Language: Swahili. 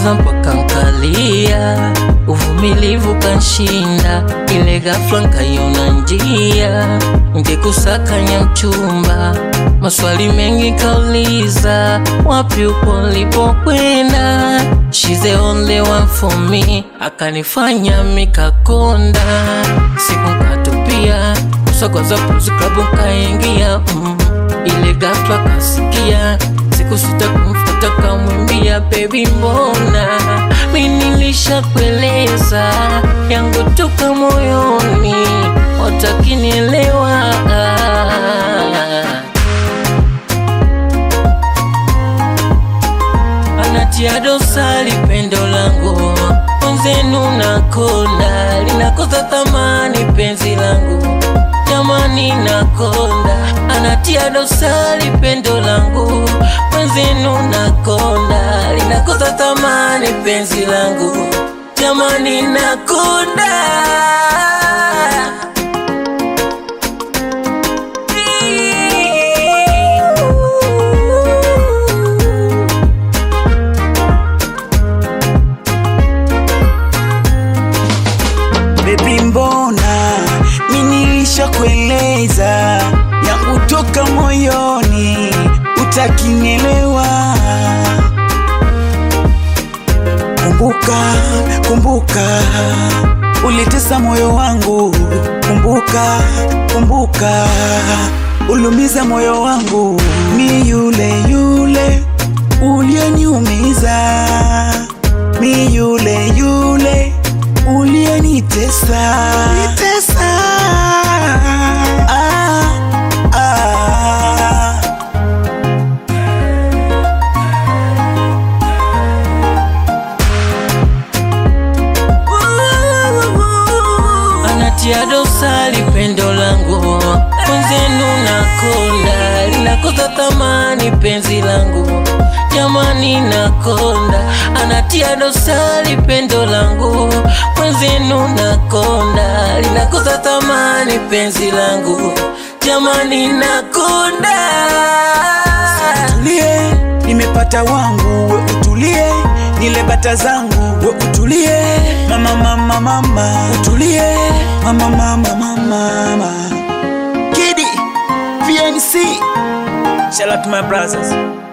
kaniumiza mpaka nkalia, uvumilivu kanshinda, ile ghafla nkaiona njia, ngekusakanya mchumba, maswali mengi kauliza, wapi upo lipokwenda, she's the only one for me, akanifanya mikakonda, siku nkatupia, kusakwaza puzi klabu nkaingia mm. Ile ghafla kasikia siku sita kumfuata kamwimbia, baby mbona mi nilishakueleza yangu toka moyoni, watakinielewa anatia dosari pendo langu mwenzenu nakonda, linakosa thamani penzi langu jamani, nakonda, anatia dosari pendo langu mwenzenu nakonda, linakosa thamani penzi langu jamani, nakonda Baby, mbona mimi nilishakueleza yangu toka moyoni, utakinielewa. Kumbuka, kumbuka ulitesa moyo wangu, kumbuka, kumbuka ulumiza moyo wangu, mi yule yule ulioniumiza, mi yule yule uliyenitesa nitesa. Ah, ah. anatia dosari pendo langu mwenzenu nakonda, linakosa thamani penzi langu jamani, nakonda, anatia dosari pendo langu mwenzenu nakonda, linakosa thamani penzi langu jamani, nakonda Utulie, nimepata wangu, we utulie, nile bata zangu, we utulie, mama mama mama, utulie, mama mama mama mama. Kidi, VNC, shout out to my brothers.